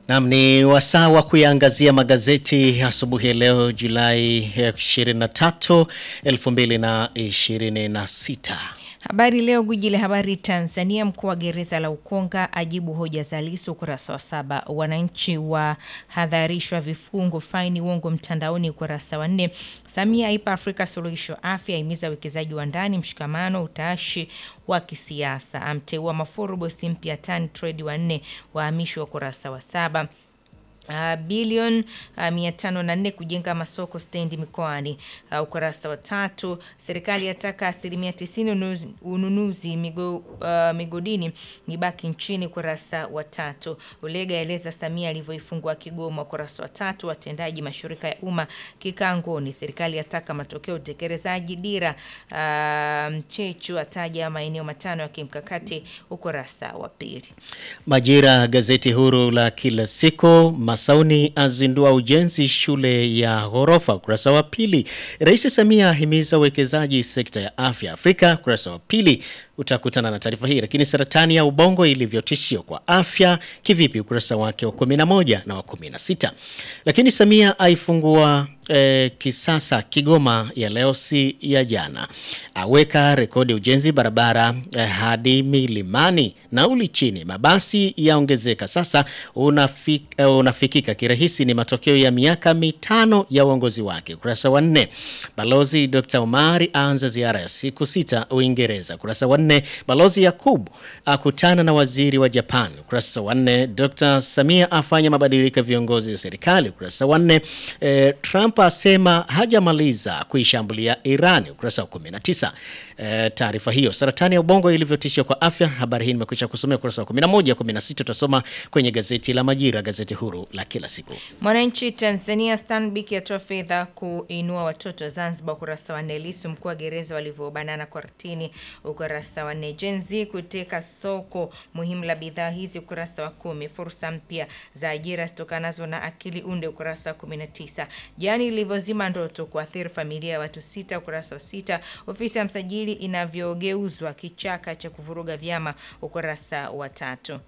Nam ni wasaa wa kuyaangazia magazeti asubuhi ya leo Julai 23, 2026. Habari Leo, gwiji la habari Tanzania. Mkuu wa gereza la Ukonga ajibu hoja za Lissu, ukurasa wa saba. Wananchi wahadharishwa vifungo faini uongo mtandaoni, ukurasa wa nne. Samia aipa Afrika suluhisho afya, aimiza uwekezaji wa ndani, mshikamano, utashi wa kisiasa, amteua Mafuru bosi mpya Tan Trade wa nne, wahamishwa, ukurasa wa saba. Uh, bilioni uh, mia tano na nne kujenga masoko stendi mikoani. Uh, ukurasa wa tatu. Serikali yataka asilimia tisini ununuzi, ununuzi migo, uh, migodini ni baki nchini. Ukurasa wa tatu. Ulega eleza Samia alivyoifungua Kigoma. Ukurasa wa tatu. Watendaji mashirika ya umma kikangoni. Serikali yataka matokeo utekelezaji dira. Uh, Mchechu ataja maeneo matano ya kimkakati. Ukurasa wa pili. Majira, gazeti huru la kila siku. Masauni azindua ujenzi shule ya ghorofa, ukurasa wa pili. Rais Samia ahimiza uwekezaji sekta ya afya Afrika, ukurasa wa pili. Utakutana na taarifa hii. Lakini saratani ya ubongo ilivyotishio kwa afya kivipi, ukurasa wake wa 11 na wa 16. Lakini Samia aifungua eh, kisasa Kigoma ya leo si ya jana, aweka rekodi ujenzi barabara eh, hadi milimani, nauli chini, mabasi yaongezeka sasa, unafik, eh, unafikika kirahisi. Ni matokeo ya miaka mitano ya uongozi wake, ukurasa wa nne. Balozi Dr. Omari aanza ziara ya siku sita Uingereza, ukurasa wa nne. Balozi Yakub akutana na waziri wa Japan, ukurasa wa nne. Dr. Samia afanya mabadiliko ya viongozi wa serikali, ukurasa wa nne. Eh, Trump asema hajamaliza kuishambulia Iran, ukurasa wa 19. E, taarifa hiyo saratani ya ubongo ilivyotishia kwa afya. Habari hii nimekwisha kusomea ukurasa wa 11, 16 utasoma kwenye gazeti la Majira, gazeti huru la kila siku. Mwananchi Tanzania, Stanbic yatoa fedha kuinua watoto Zanzibar, ukurasa wa nne. Lissu mkuu wa gereza walivyobanana kortini, ukurasa wa nne. Gen Z kuteka soko muhimu la bidhaa hizi, ukurasa wa kumi. Fursa mpya za ajira zitokanazo na akili unde, ukurasa wa 19. Jani ilivyozima ndoto kuathiri familia ya watu sita, ukurasa wa sita. Ofisi ya msajili inavyogeuzwa kichaka cha kuvuruga vyama, ukurasa wa tatu.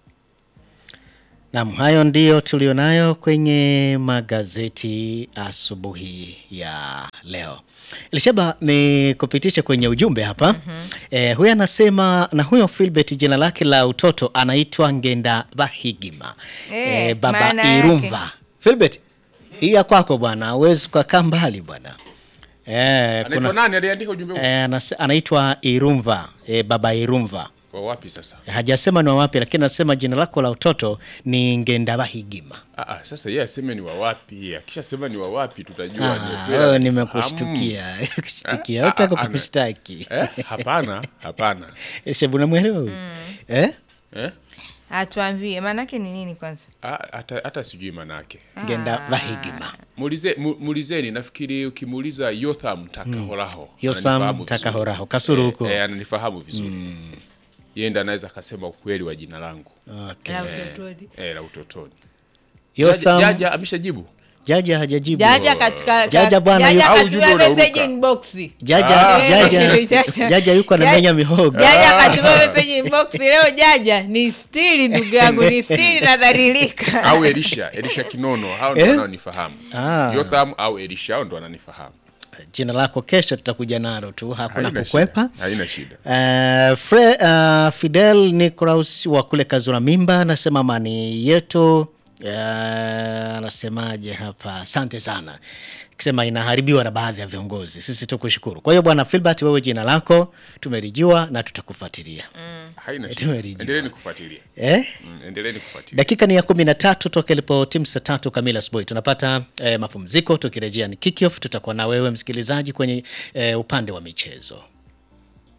Naam, hayo ndiyo tulionayo kwenye magazeti asubuhi ya leo. Elishaba ni kupitisha kwenye ujumbe hapa. mm -hmm. Eh, huyu anasema na huyo Philbert jina lake la utoto anaitwa Ngenda Bahigima. Eh, Eh, baba maana Irumva. yake. Philbert, hii ya kwako bwana, huwezi kukaa mbali bwana. Eh, Anaitwa nani aliandika ujumbe huu? eh, anas- anaitwa Irumva, eh, baba Irumva. Kwa wapi sasa? Hajasema ni wa wapi, lakini anasema jina lako la utoto ni Ngenda Bahigima. Ah, ah, sasa yeye aseme ni wa wapi. Akishasema ni wa wapi tutajua ni Ah, kweli wewe anafahamu. nimekushtukia. Kushtukia. Eh, Hutaka ah, ah, kukushtaki. Eh, hapana, hapana. Shebu unamwelewa huyu? Eh? Eh? Atuambie maanake ni nini kwanza? Ah, hata hata sijui manake. Ngenda Bahigima. Muulize mu- muulizeni nafikiri ukimuuliza Yotham Takahoraho. Yosam ananifahamu Takahoraho, vizuri. Kasulu Eh, huko. Eh, ananifahamu vizuri. Yeye ndo anaweza akasema ukweli wa jina langu. Okay. La Eh, utotoni. eh, la utotoni. Yotham Jaja ameshajibu. Jaja hajajibu. Jaja katika Jaja bwana, Jaja au katuma ujumbe message unaruka. inbox. Jaja, Ah. Jaja, Jaja. Jaja yuko anamenya mihogo. Jaja katuma message inbox leo. Jaja ni stili, ndugu yangu ni stili, nadhalilika. au Elisha, Elisha Kinono, hao ndio Eh? wanaonifahamu. Ah. Yotham au Elisha hao ndio wananifahamu. Jina lako kesho tutakuja nalo tu, hakuna Haina kukwepa. shida, Haina shida. Uh, Fre, uh, Fidel Nicolaus wa kule Kazura Mimba anasema amani yetu uh, anasemaje hapa? Asante sana, kisema inaharibiwa na baadhi ya viongozi. Sisi tukushukuru. Kwa hiyo bwana Filbert, wewe jina lako tumelijua na tutakufuatilia Haina shida. Tumerijua. Endeleeni kufuatilia. eh? Mm, endeleeni kufuatilia. Dakika ni ya kumi na tatu toka ilipo timu saa tatu kamili asubuhi. Tunapata eh, mapumziko. Tukirejea ni kickoff, tutakuwa na wewe msikilizaji kwenye eh, upande wa michezo.